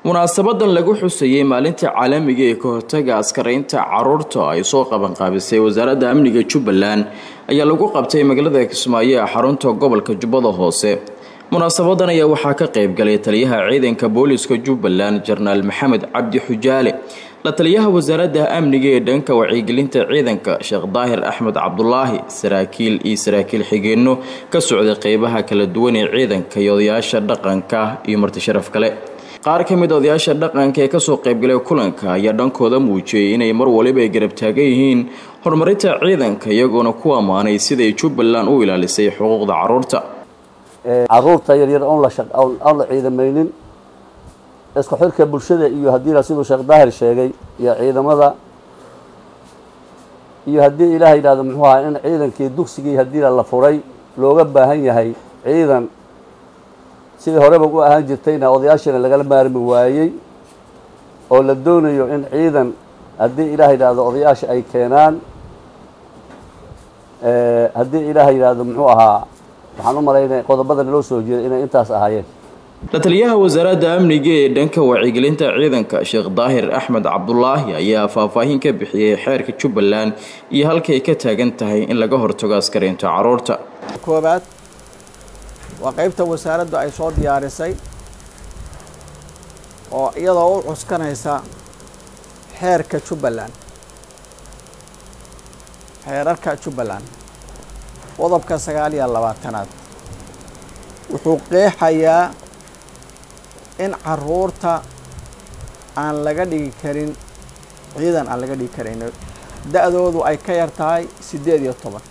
munaasabadan lagu xusayey maalinta caalamiga ee ka hortaga askaraynta caruurta ay soo qabanqaabisay wasaaradda amniga jubbaland ayaa lagu qabtay magaalada kismaayo ee xarunta gobolka jubbada hoose munaasabadan ayaa waxaa ka qayb galay taliyaha ciidanka booliska jubbaland jenaraal maxamed cabdi xujaale la taliyaha wasaaradda amniga ee dhanka wacyigelinta ciidanka sheekh daahir axmed cabdulaahi saraakiil iyo saraakiil xigeenno ka socday qeybaha kala duwan ee ciidanka iyo odayaasha dhaqanka iyo martisharaf kale qaar ka mid odayaasha dhaqanka ee kasoo qaybgalay kulanka ayaa dhankooda muujiyey inay mar waliba ay garab taagan yihiin horumarinta ciidanka iyagoona ku ammaanay siday jubbaland u ilaalisay xuquuqda caruurta caruurta yaryar oon aan la ciidamaynin isku xirka bulshada iyo haddii siduu sheekh daahir sheegay iyo ciidamada iyo haddii ilaah yidhahdo muxuu ahaa in ciidankii dugsigii haddii la furay looga baahan yahay ciidan sidii horeba u ahaan jirtayna odayaashana lagala maarmi waayey oo la doonayo in ciidan haddii ilaah yidhaahdo odayaasha ay keenaan haddii ilaah yidhaahdo muxuu ahaa waxaan u malaynaya qodobada naloo soo jeeday inay intaas ahaayeen la taliyaha wasaaradda amniga ee dhanka wacyigelinta ciidanka sheekh daahir axmed cabdulaahi ayaa faahfaahin ka bixiyey xeerka jubbaland iyo halkay ka taagan tahay in laga hortago askaraynta caruurta koobaad waa qeybta wasaaraddu ay soo diyaarisay oo iyadoo u cuskanaysa xeerka jubbaland xeerarka jubbaland qodobka sagaal iyo labaatanaad wuxuu qeexayaa in caruurta aan laga dhigi karin ciidan aan laga dhigi karin da-doodu ay ka yar tahay siddeed iyo toban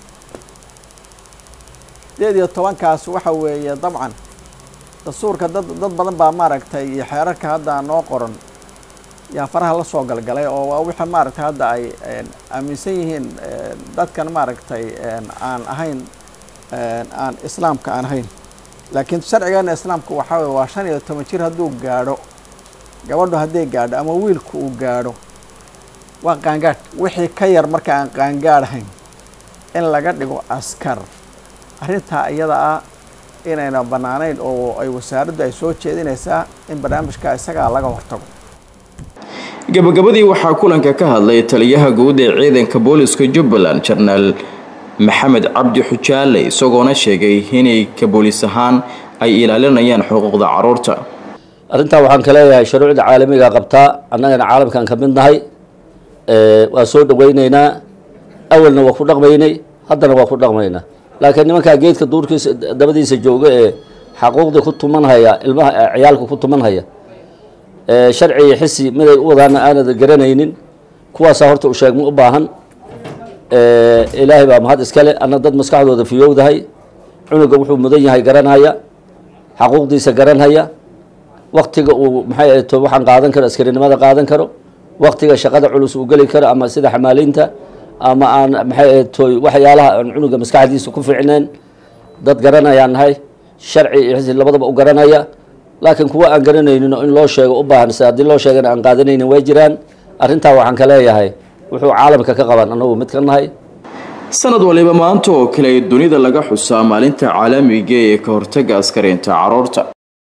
siddeed iyo tobankaas waxa weeye dabcan dastuurka dad dad badan baa maaragtay iyo xeerarka hadda noo qoran yaa faraha la soo galgalay oo waa wixii maaragtay hadda ay aaminsan yihiin dadkan maaragtay aan ahayn aan islaamka aan ahayn laakiin sharcigeena islaamka waxaa weye waa shan iyo toban jir hadduu gaadho gabadhu hadday gaadho ama wiilku uu gaadho waa qaangaadh wixii ka yar marka aan qaangaadhahayn in laga dhigo askar arrintaa iyada ah inayna bannaanayn oo ay wasaaraddu ay soo jeedinaysaa in barnaamijka isagaa laga hortago gabagabadii waxaa kulanka ka hadlay taliyaha guud ee ciidanka booliska jubbaland jenaraal maxamed cabdi xujaale isagoona sheegay inay ka boolis ahaan ay ilaalinayaan xuquuqda caruurta arrintaa waxaan ka leeyahay shuruucda caalamiga qabtaa annagana caalamkan ka mid nahay waa soo dhaweyneynaa awalna waa ku dhaqmaynay haddana waa ku dhaqmaynaa laakiin nimankaa geedka duurkiisa dabadiisa jooga ee xaquuqdii ku tumanhaya ilmaha ciyaalka ku tumanhaya sharci iyo xisi miday u wadaana aanad garanaynin kuwaasaa horta u sheegma u baahan ilaahay baa mahad iskale anna dad maskaxdooda fiyowdahay cunuga wuxuu mudan yahay garanhaya xaquuqdiisa garanhaya waktiga uu maxay ahto waxaan qaadan karo askarinimada qaadan karo waktiga shaqada culus uu geli karo ama sida xamaaliinta ama aan maxay ahto waxyaalaha aan cunuga maskaxdiisa ku fiicnayn dad garanayaan nahay sharci iyo xisi labadaba u garanaya laakiin kuwa aan garanaynin oo in loo sheego u baahan se haddii loo sheegana aan qaadanaynin way jiraan arrintaa waxaan ka leeyahay wuxuu caalamka ka qaban annagu mid ka nahay sanad waliba maanta oo kale dunida laga xusaa maalinta caalamiga ee ka hortaga askaraynta caruurta